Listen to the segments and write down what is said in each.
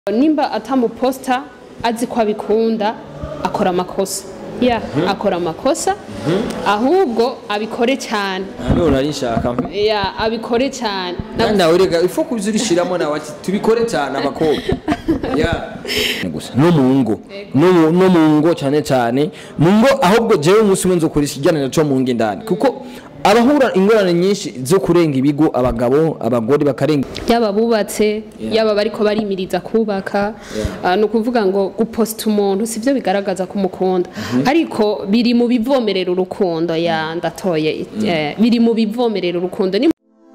nimba atamuposta azi ko abikunda akora amakosa ya akora amakosa ahubwo abikore cyane none ari nshaka ya abikore cyane Na- kandi nawe rega ifo kubizurishiramo nawe ati tubikore cyane abakobwa ya gusa no mu ngo no mu- no mu ngo cyane cyane mu ngo ahubwo jewe umunsi umwe nzokoresha ikiganiro cyo mu ngo indani kuko abahura ingorane nyinshi zo kurenga ibigo abagabo abagore bakarenga yaba bubatse yaba bariko barimiriza kubaka ah, ni ukuvuga ngo guposta umuntu sivyo bigaragaza ko umukunda ariko biri mu bivomerera urukundo ya ndatoye eh, biri mu bivomerera urukundo ni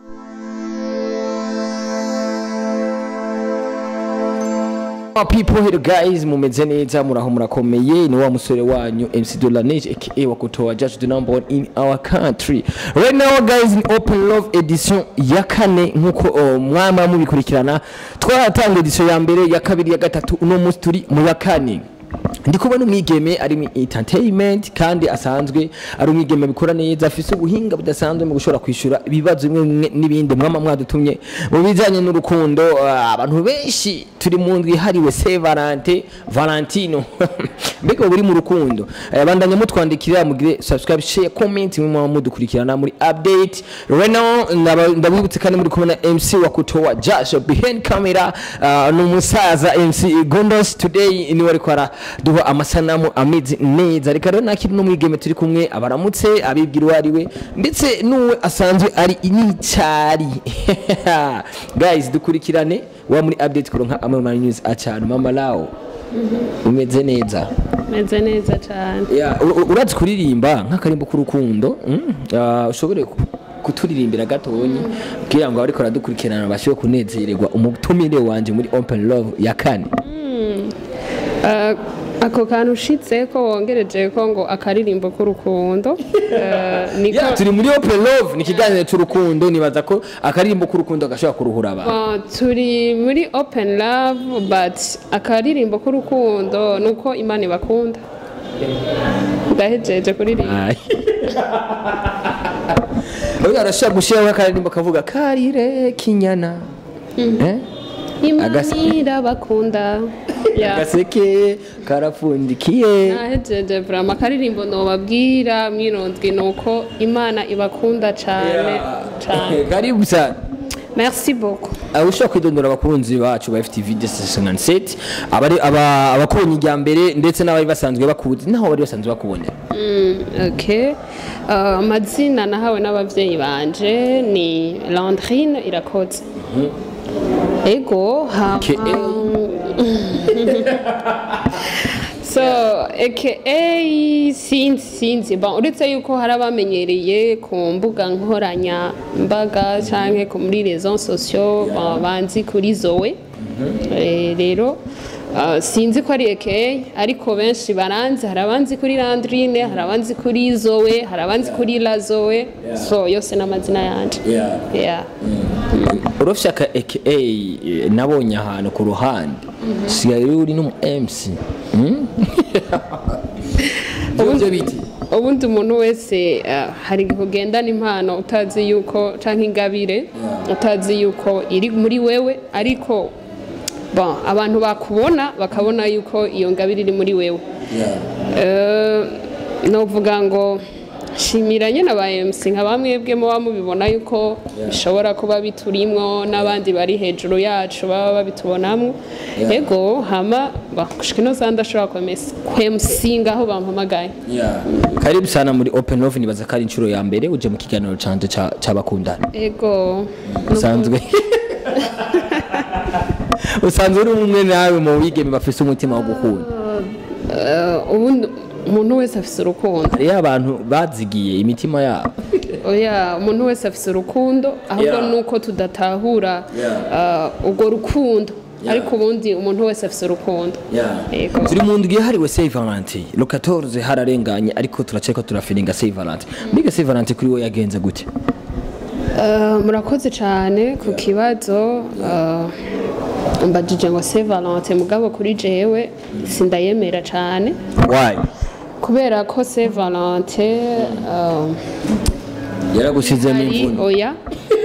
people here guys mumeze neza muraho murakomeye ni wa musore wanyu MC Dolanage aka wakutoa judge the number one in our country right now guys in open love edition ya kane nkuko oh, mwama mubikurikirana twaratanga edition ya mbere ya kabiri ya gatatu uno munsi turi mu ya kane ndi kubona umwigeme ari mu entertainment kandi asanzwe ari umwigeme bikora neza afise ubuhinga budasanzwe mu gushobora kwishyura ibibazo bimwe bimwe n'ibindi mwama mwadutumye mu bijyanye n'urukundo ah, abantu benshi turi mu ndwi ihariwe se valente valentino mbega ubu uri mu rukundo Eh, bandanya mutwandikira mugire subscribe share comment mwe mwaba mudukurikirana muri update right now ndaba- ndabibutse kandi muri kubona mc wa kutoa jasho behind camera ah, ni umusaza mc gondos today niwe ariko araduha amasanamu ameze neza reka rero nakiri n'umwigeme turi kumwe abaramutse abibwira uwo ari we ndetse n'uwe asanzwe ari n'icyari guys dukurikirane wa muri update kuronka amwe mu news acana mama lao umeze neza meze neza cyane Ya, ur- ur- urazi kuririmba nk'akarimbo k'urukundo mm, ah, ushobore ku- kuturirimbira gatonyi kugira ngo abariko baradukurikirana bashobore kunezererwa umutumire wanje muri open love ya kane Ah, ako kantu ushitse ko wongereje ko ngo akaririmbo k'urukundo eh, niko Ya, turi muri open love ni ikiganiro cy'urukundo nibaza ko akarimbo k'urukundo gashobora kuruhura abantu Ah, turi muri open love but akaririmbo k'urukundo ni uko imana ibakunda ndahejeje kuririmba Ai. Oya arashobora gushyiraho akaririmbo kavuga karire kinyana Eh? imana Agasi- irabakunda Ya. gaseke karapfundikiye nahejeje vrama akaririmbo nobabwira mwirondwi ni uko imana ibakunda cane cane karibu sana merci beaucoup Uh, ushobora kwidondora abakunzi bacu ba FTV Destination Set abari aba abakubonye ijya mbere ndetse n'abari basanzwe bakuzi naho bari basanzwe bakubonera Mm, okay Uh, amazina nahawe n'abavyeyi banje ni landrine irakoze ego hama Ke- so aka sinzi sinzi bon uretse yuko hari abamenyereye ku mbuga nkoranyambaga canke ku muri reseaux sociaux bon, banzi kuri zoe Eh, rero uh, sinzi ko ari aka ariko benshi baranzi hari abanzi kuri landrine hari abanzi kuri zoe hari abanzi kuri la zoe so yose n'amazina yanje yeah. urafite aka aka eh, nabonye ahantu ku ruhande sigaye uri n'umu MC Hmm? Ivyo biti ubundi umuntu wese uh, hari igihe ugendana impano utazi yuko canke ingabire utazi yuko iri muri wewe ariko bon abantu bakubona bakabona yuko iyo ngabire iri muri wewe Eh, novuga ngo shimira nyine aba MC nka bamwebwe muba mubibona yuko bishobora kuba biturimwo n'abandi bari hejuru yacu baba babitubonamwo ego hama bah, gushika ino saha ndashobora kwemesa- kwemusinga aho bampamagaye karibu sana muri open love nibaza ko ari inshuro ya mbere uje mu kiganiro canje ca- c'abakundana ego usanzwe usanzwe uri umwe nawe mu bigeme bafise umutima wo gukunda Eh, ubundi umuntu wese afise urukundo hariyo abantu bazigiye imitima yabo oya umuntu wese afise urukundo ahubwo Yeah. nuko tudatahura eh, urwo rukundo ariko ubundi umuntu wese afise urukundo Yego. turi mu ndwi yahariwe Saint Valentin le 14 hararenganye ariko turaceka turafiringa Saint Valentin mbega Saint Valentin kuri we yagenze gute Eh, murakoze cyane ku kibazo eh, mbajije ngo se valente mugabo kuri jewe sindayemera cyane why kubera ko se valente yaragusizemo hari imvune oya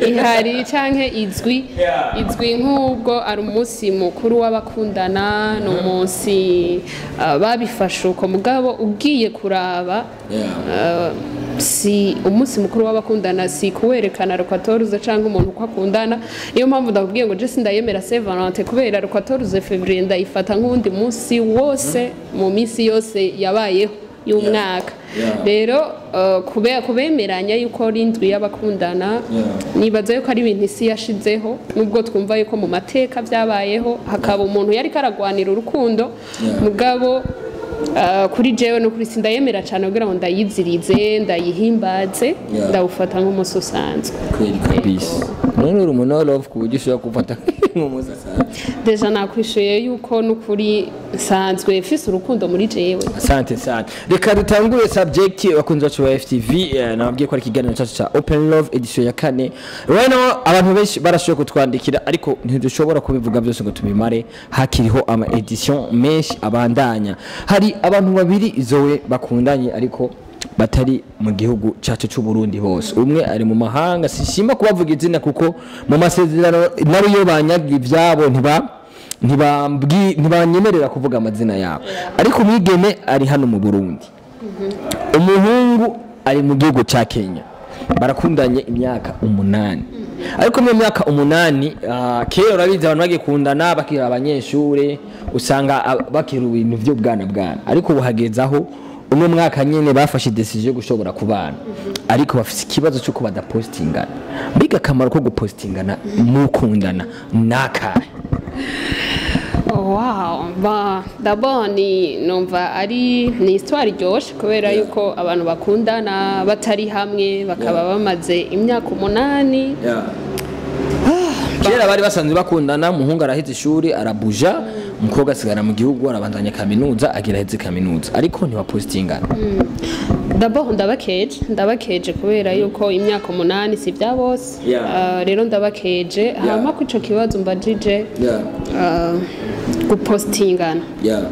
ihari canke izwi izwi nk'ubwo ari umunsi mukuru w'abakundana ni umunsi uh, babifashe uko mugabo ugiye kuraba uh, si umunsi mukuru w'abakundana si kuwerekana rukwatoruze cyangwa umuntu uko akundana niyo mpamvu ndakubwiye ngo jesi ndayemera se valente kubera rukwatoruze fevrier ndayifata nk'uwundi munsi wose mu minsi yose yabayeho y'umwaka Yeah. rero uh, kube- kubemeranya yuko ari indwi y'abakundana nibaza yuko ari ibintu isi yashizeho nubwo twumva yuko mu mateka byabayeho hakaba umuntu yari karagwanira urukundo mugabo uh, kuri jewe no kuri sindayemera cyane kugira ngo ndayizirize ndayihimbaze Yeah. ndawufata nk'umunsi usanzwe kweli kabisa none uri umuntu wa love ku buryo ushobora gufata nk'umuzi asanzwe deja nakwishuye yuko n'ukuri nsanzwe mfise urukundo muri jewe asante sana reka dutangure subject bakunzi bacu ba ftv eh, nababwiye ko ari ikiganiro cyacu cya open love edition ya kane right now abantu benshi barashoboye kutwandikira ariko ntidushobora kubivuga byose ngo tubimare hakiriho ama edition menshi abandanya hari abantu babiri zowe bakundanye ariko batari mu gihugu cyacu cy'u Burundi hose umwe ari mu mahanga sishima kubavuga izina kuko mu masezerano nabo iyo banyaga ibyabo ntiba ntibambwi- ntibanyemerera kuvuga amazina yabo ariko umwigeme ari hano mu burundi umuhungu ari mu gihugu cya kenya barakundanye imyaka umunani ariko mu myaka umunani ah, kera urabizi abantu bagikundana bakiri abanyeshuri usanga ah, bakiri ibintu by'ubwana bwana ariko ubu hageze aho uno mwaka nyine bafashe decision yo gushobora kubana ariko bafite ikibazo cy'uko badapositingana mbega akamaro ko gupositingana mukundana ni akahe Oh, wow ba d'abord ni numva ari ni histoire iryoshe kubera yuko abantu bakundana batari hamwe bakaba bamaze imyaka umunani kera bari basanzwe bakundana umuhungu araheze ishuri arabuja umukobwa asigara mu gihugu arabandanya kaminuza agira aheze kaminuza ariko ntibapositingana d'abord ndabakeje ndabakeje kubera yuko imyaka umunani si bya bose Yeah. Ah, rero ndabakeje hama ko ico kibazo mbajije ah, gupostingana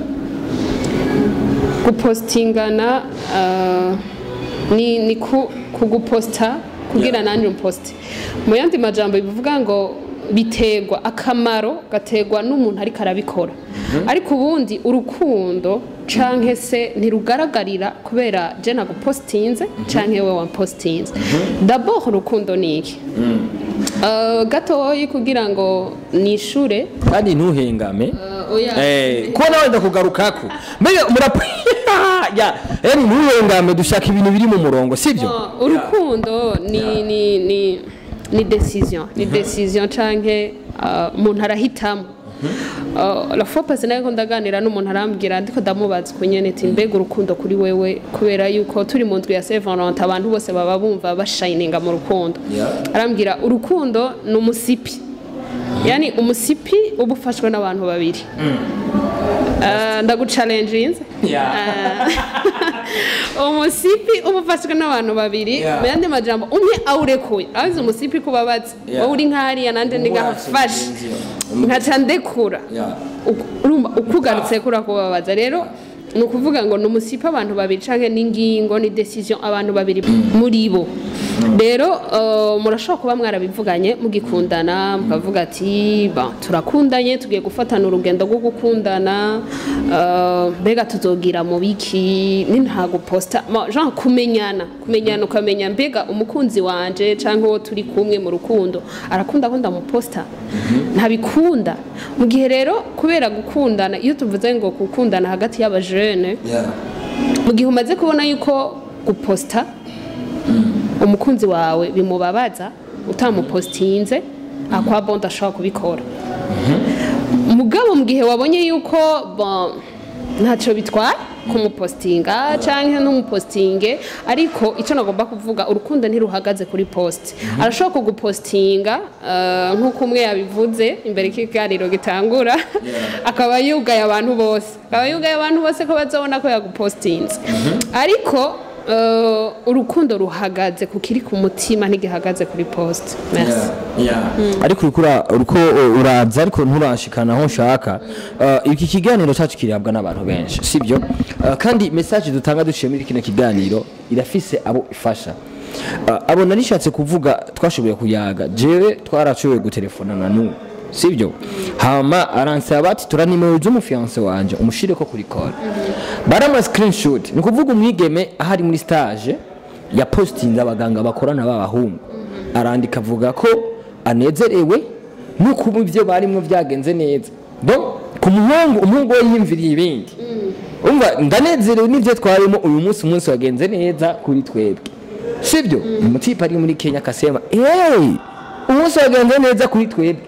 gupostingana ah, ni, ni ku, kuguposta kugira nanjye umposte mu yandi majambo bivuga ngo biterwa akamaro gaterwa n'umuntu ariko arabikora ariko ubundi urukundo canke se ntirugaragarira kubera je nagupostinze canke we wampostinze d'abord urukundo ni iki Uh, gatoyi kugira ngo nishure kandi ntuhengame uh, oya Eh, ko nawe ndakugarukako mbega murap ya yani ntuhengame dushaka ibintu biri mu murongo sibyo Uh, urukundo ni ni ni ni decision ni decision canke uh, umuntu arahitamo Uh, la fois passée nayo ndaganira n'umuntu arambwira ndiko ndamubaza ku nyene ati mbega urukundo kuri wewe kubera yuko turi mu ndwi ya Saint Valentin abantu bose baba bumva bashininga mu rukundo Yeah. arambwira urukundo ni umusipi yani umusipi uba ufashwe n'abantu babiri Uh, ndagucalenjinze umusipi uba ufashwe n'abantu babiri Yeah. mu yandi majambo umwe awurekuye azi umusipi kubabaza Yeah. wowe uri nk'ahariya nanjye ndi ngahafashe Mm. nkaca ndekura Uku- urumva ukugarutse kura kubabaza rero ni ukuvuga ngo ni umusipi abantu babiri canke n'ingingo ni decision abantu babiri muri bo rero uh, murashobora kuba mwarabivuganye mugikundana mukavuga ati ba turakundanye tugiye gufatana urugendo rwo gukundana uh, mbega tuzogira mu biki ni nta guposta ma- genre kumenyana kumenyana ukamenya mbega umukunzi wanje canke uwo turi kumwe mu rukundo arakunda ko ndamuposta ntabikunda mu gihe rero kubera gukundana iyo tuvuze ngo gukundana hagati y'abajene mu gihe umaze kubona yuko guposta umukunzi wawe bimubabaza utamupostinze akwa bondi ashobora kubikora mugabo mu gihe wabonye yuko bon, ntacyo bitwara kumupostinga cyangwa ntumupostinge ariko icyo nagomba kuvuga urukundo ntiruhagaze kuri post arashobora kugupostinga eh, nk'uko umwe yabivuze imbere y'ikiganiro gitangura akaba yugaye abantu bose akaba yugaye abantu bose ko bazabona ko yagupostinze ariko eh, urukundo ruhagaze ku kiri ku mutima ntigihagaze kuri post merci ariko uriko ura- uriko uraza ariko nturashikana aho nshaka Uh, iki kiganiro cyacu kirabwa n'abantu benshi sibyo Uh, kandi message dutanga duciye muri kino kiganiro irafise abo ifasha Ah, abona nishatse kuvuga twashoboye kuyaga jewe twarashoboye gutelefona n'ubu sibyo hama aransaba ati tura nimero z'umufiyanse wanje umushire ko kuri call barama screenshot ni ukuvuga umwigeme ahari muri stage ya postinze abaganga bakorana b'abahungu arandika avuga ko anezerewe no kuba ibyo barimo byagenze neza donc ku muhungu umuhungu we yiyumviriye ibindi umva ndanezerewe n'ibyo twarimo uyu munsi umunsi wagenze neza kuri twebwe sibyo umutipe ari muri kenya akasema hey umunsi wagenze neza kuri twebwe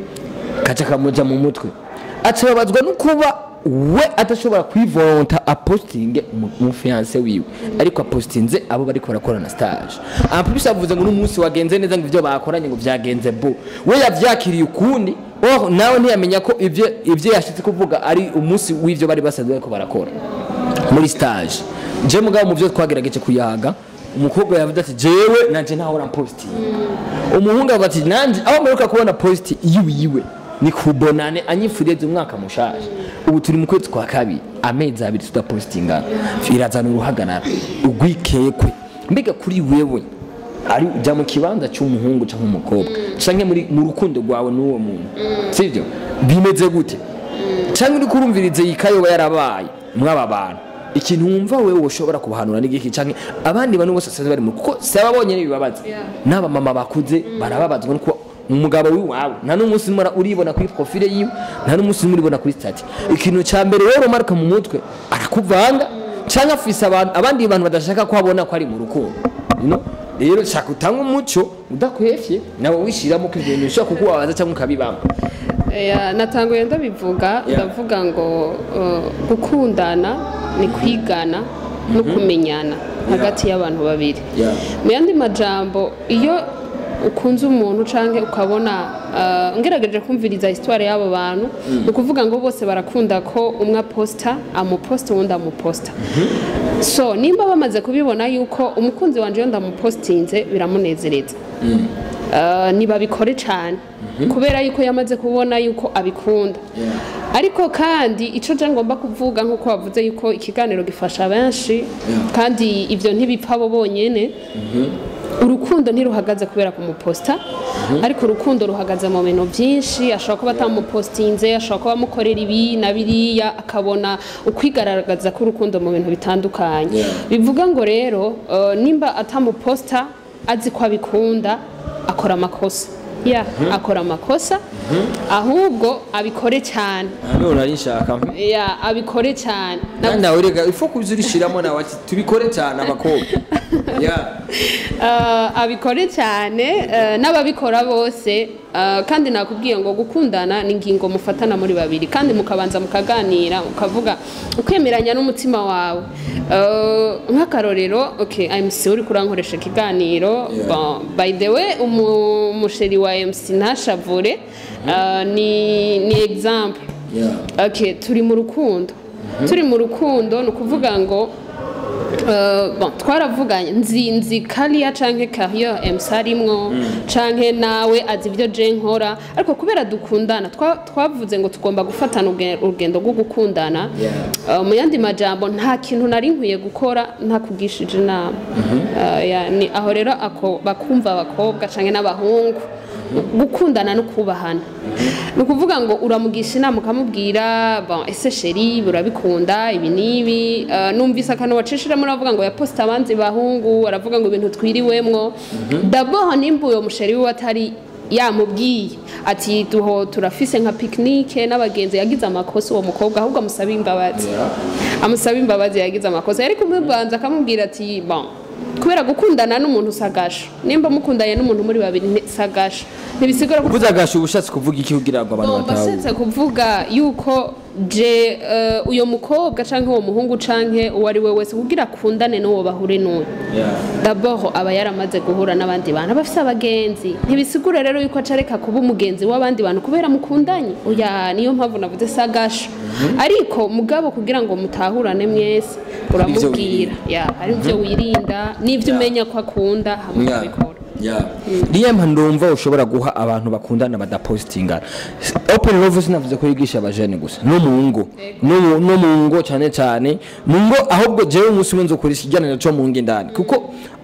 kaca kamuja mu mutwe acababazwa no kuba we adashobora kwivonta apostinge umufiyanse wiwe ariko apostinze abo bariko barakorana stage ampulisi avuze ngo n'umunsi wagenze neza ngo ivyo bakoranye ngo vyagenze bo we yavyakiriye ukundi oh nawe ntiyamenya ko ivyo ivyo yashitse kuvuga ari umunsi w'ivyo bari basanzwe bariko barakora muri stage je mugabo mu byo twagerageje kuyaga umukobwa yavuze ati jewe nanje ntahora postinga umuhungu avuga ati nanje aho mperuka kubona posti yiwiwe ni kubonane anyifurize umwaka mushaje ubu turi mu kwezi kwa kabiri amezi abiri tudapostingana irazana uruhagarara urwikekwe mbega kuri wewe ari ujya mu kibanza cy'umuhungu cyangwa umukobwa canke muri mu rukundo rwawe n'uwo muntu sibyo bimeze gute cyangwa uri kurumvirize yikayoba yarabaye mwaba bantu ikintu wumva wewe ushobora kubahanura n'igiki canke abandi bantu bose basanzwe bari mu kuko si ababonye n'ibibabaza Yeah. n'aba mama bakuze barababazwa no kuba umugabo w'iwawe nta n'umunsi umwe uribona kuri profile yiwe nta n'umunsi umwe uribona kuri stati ikintu cya mbere rero umaruka mu mutwe arakuvanga cyangwa afise abantu abandi bantu badashaka ko abona ko ari mu rukundo you know? rero shaka utanga umuco udakwefye nawe wishiramo ko ibintu bishobora kukubabaza cyangwa ukabibamo Ya, natanguye ndabivuga ndavuga ngo uh, gukundana ni kwigana no kumenyana hagati y'abantu babiri Yeah. mu yandi majambo iyo ukunze umuntu canke ukabona uh, ngerageje kumviriza histoire y'abo bantu ni ukuvuga ngo bose barakunda ko umwe aposta amuposta uwundi amuposta so nimba bamaze kubibona yuko umukunzi wanje iyo ndamupostinze biramunezereza Uh, ntibabikore cyane kubera yuko yamaze kubona yuko abikunda ariko kandi icyo nje ngomba kuvuga nk'uko wavuze yuko ikiganiro gifasha benshi kandi ibyo ntibipfa bo bonyine urukundo ntiruhagaze kubera kumuposta ariko urukundo ruhagaze mu bintu byinshi ashobora kuba atamupostinze ashobora kuba amukorera ibi na biriya akabona ukwigaragaza k'urukundo mu bintu bitandukanye Yeah. bivuga ngo rero uh, nimba atamuposta azi ko abikunda akora amakosa ya akora amakosa ahubwo abikore cyane none nari nshaka ya abikore cyane Na- kandi nawe rega ifo kubizurishiramo nawe ati tubikore cyane abakobwa yeah. Uh, abikore cyane uh, n'ababikora bose uh, kandi nakubwiye ngo gukundana ni ingingo mufatana muri babiri kandi mukabanza mukaganira ukavuga ukemeranya n'umutima wawe uh, nk'akarorero okay MC uri kurankoresha ikiganiro Yeah. bon, by the way umu- umusheri wa MC ntashavure uh, ni, ni example Yeah. okay turi mu rukundo turi mu rukundo ni ukuvuga ngo Uh, bon, twaravuganye nzi nzi kariya canke carrière MC arimwo canke nawe azi ibyo je nkora ariko kubera dukundana twa- twavuze ngo tugomba gufatana uge- urugendo rwo gukundana Yeah. Uh, mu yandi majambo nta kintu nari nkwiye gukora ntakugishije inama Uh, ya- ni aho rero ako bakumva abakobwa canke n'abahungu gukundana no kubahana ni ukuvuga ngo uramugisha inama ukamubwira bon, ese sheri urabikunda ibi n'ibi uh, numvise akantu wacishiramo uravuga ngo yaposita abanzi bahungu aravuga ngo ibintu twiriwemwo daboho nimba uyo musheri wiwe atari yamubwiye ati duho turafise nka pikinike n'abagenzi yagize amakosa uwo mukobwa ahubwo amusaba imbabazi amusaba imbabazi yagize amakosa yari kumubanza akamubwira ati bon kubera gukundana n'umuntu usagasha nimba mukundanye n'umuntu muri babiri ni- sagasha ntibisigura ko uvuze agasha ubushatse kuvuga iki kugira ngo abantu Ngomba batawe setse kuvuga yuko je uh, uyo mukobwa canke uwo muhungu canke uwo ari we wese kugira akundane n'uwo bahure n'uwo dabord aba yaramaze guhura n'abandi bantu aba afise abagenzi ntibisigura rero yuko acareka kuba umugenzi w'abandi bantu kubera mukundanye oya niyo mpamvu navuze sagasha ariko mugabo kugira ngo mutahurane mwese uramubwira ya hari ibyo wirinda n'ibyo umenya ko akunda hamwe ukabikora niyo mpamvu ndumva ushobora guha abantu bakundana badapositingana open love sinavuze ko yigisha abajene gusa no mu ngo no mu- no mu ngo cyane cyane mu ngo ahubwo jewe umunsi umwe nzokora ikiganiro cyo mu ngo indani kuko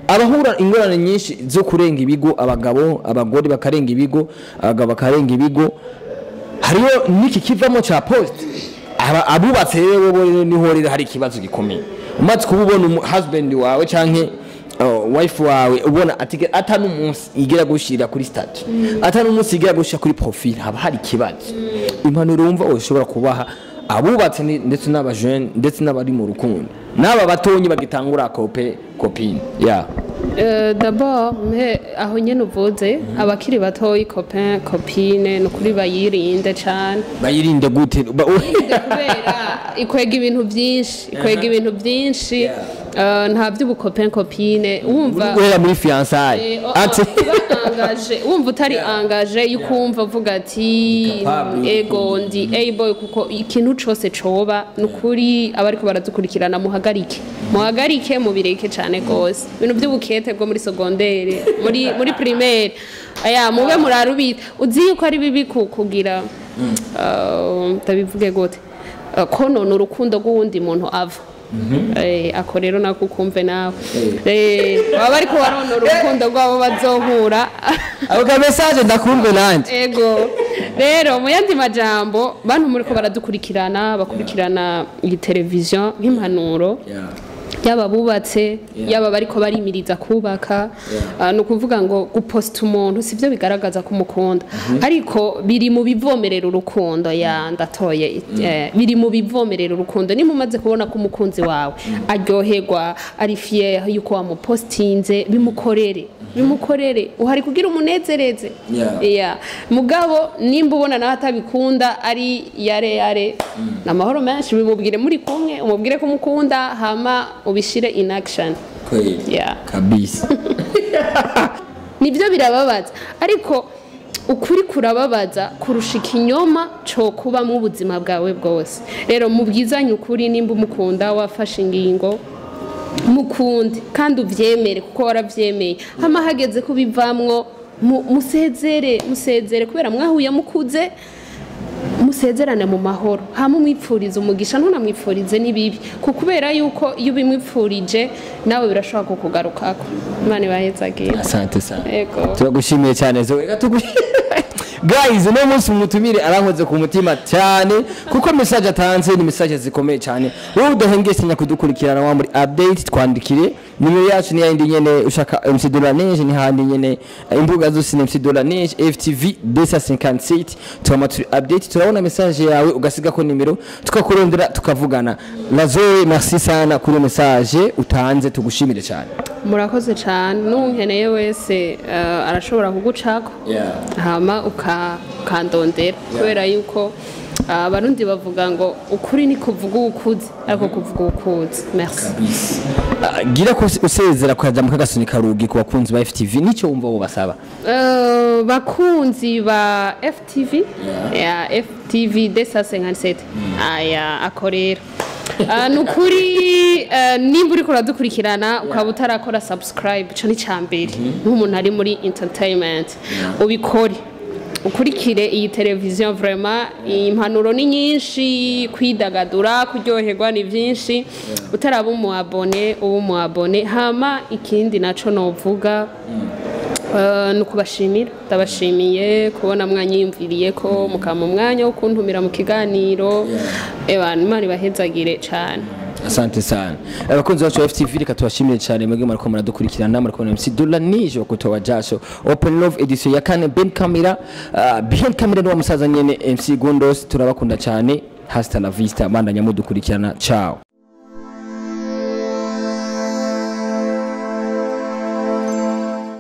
abahura ingorane nyinshi zo kurenga ibigo abagabo abagore bakarenga ibigo abagabo bakarenga ibigo hariyo n'iki kivamo cya post aba abubatse rero bo rero niho rero hari ikibazo gikomeye umaze kuba ubona umu- husband wawe canke uh, wife wawe ubona ati ata n'umunsi igera gushira kuri statut ata n'umunsi igera gushira kuri profile haba hari ikibazo impanuro wumva ushobora kubaha abubatse ni- ndetse n'abajene ndetse n'abari mu rukundo n'aba batonyi bagitangura kope kopine ya Euh, d'abord mpe aho nyene uvuze abakiri batoyi copain copine ni ukuri bayirinde cane bayirinde gute Ba- kubera ikwega ibintu byinshi ikwega ibintu byinshi eh, nta by'ubukopen kopine wumva guhera muri fiançailles Eh, oh, ati oh, uba angaje wumva utari angaje yuko wumva uvuga ati capable. ego ndi able kuko ikintu cose coba ni ukuri abariko baradukurikirana muhagarike muhagarike mubireke cane gose ibintu by'ubukete bwo muri segondere muri muri primaire aya mube murarubita uzi yuko ari bibi ku- kugira uh, ndabivuge gute Uh, konona urukundo rw'uwundi muntu ava Eh, ako rero nako ukumve nawe Eh, baba bariko baronora urukundo rwabo bazohura ako ka message ndakumve nanje ego rero mu yandi majambo bantu muriko baradukurikirana bakurikirana iyi televiziyo nk'impanuro yaba bubatse yaba bariko barimiriza kubaka ah, ni ukuvuga ngo guposta umuntu sivyo bigaragaza ko umukunda ariko biri mu bivomerera urukundo ya ndatoye eh, biri mu bivomerera urukundo niba umaze kubona ko umukunzi wawe aryoherwa ari fier yuko wamupostinze bimukorere bimukorere uhari kugira umunezereze Yeah. yeah. mugabo nimba ubona nawe atabikunda ari yare yare ni amahoro menshi bimubwire muri kumwe umubwire ko umukunda hama ubishire in action kweli Yeah. kabisa nibyo birababaza ariko ukuri kurababaza kurusha ikinyoma cyo kubamo ubuzima bwawe bwose rero mubwizanye ukuri nimba umukunda wafashe ingingo mukunde kandi ubyemere kuko warabyemeye hama hageze kubivamwo mu- musezere musezere kubera mwahuye mukuze musezerane mu mahoro hama umwipfurize umugisha ntunamwipfurize n'ibibi ku kubera yuko iyo ubimwipfurije nawe birashobora kukugarukako imana ibahezagiye asante sana Ego. turagushimiye cyane zoe Reka tugu- guys uno munsi umutumire arankoze ku mutima cyane kuko message atanze ni message zikomeye cyane wowe udahengeshanya kudukurikirana wa muri update twandikire nimero yacu ni yindi nyene ushaka MC Dolanege ni handi nyene imbuga zose ni MC Dolanege FTV Besa 57 turama turi update turabona message yawe ugasiga ko nimero tukakurondera tukavugana na Zoe merci sana kuri message utanze tugushimire cyane murakoze cyane n'unkeneye wese eh, arashobora kugucako yeah. hama uka- ukandondera kubera yuko ah, abarundi bavuga ngo ukuri ni kuvuga ukuzi ariko kuvuga ukuzi merci Ah, gira ko usezera kukaja mu kagasoni karugi ku bakunzi ba FTV nicyo wumva bo basaba Eh, bakunzi ba ftv ya ftv desa 57 aya ako rero Ah, ni ukuri eh, nimba uriko uradukurikirana ukaba utarakora subscribe ico ni ca mbere nk'umuntu ari muri entertainment ubikore ukurikire iyi televiziyo vraiment impanuro ni nyinshi kwidagadura kuryoherwa ni byinshi utaraba umu abone uba umu abone hama ikindi naco novuga Eh, ni ukubashimira ndabashimiye kubona mwanyiyumviriye ko mukama umwanya wo kuntumira mu kiganiro abantu imana ibahezagire cyane asante sana abakunzi bacu ba FTV reka tubashimire cyane mwebwe muriko muradukurikirana muriko na MC Dola nije wakutoa jasho Open Love edition ya kane Ben Camera uh, behind camera ni wa musaza nyene MC Gondos turabakunda cyane hasta la vista bandanya mudukurikirana ciao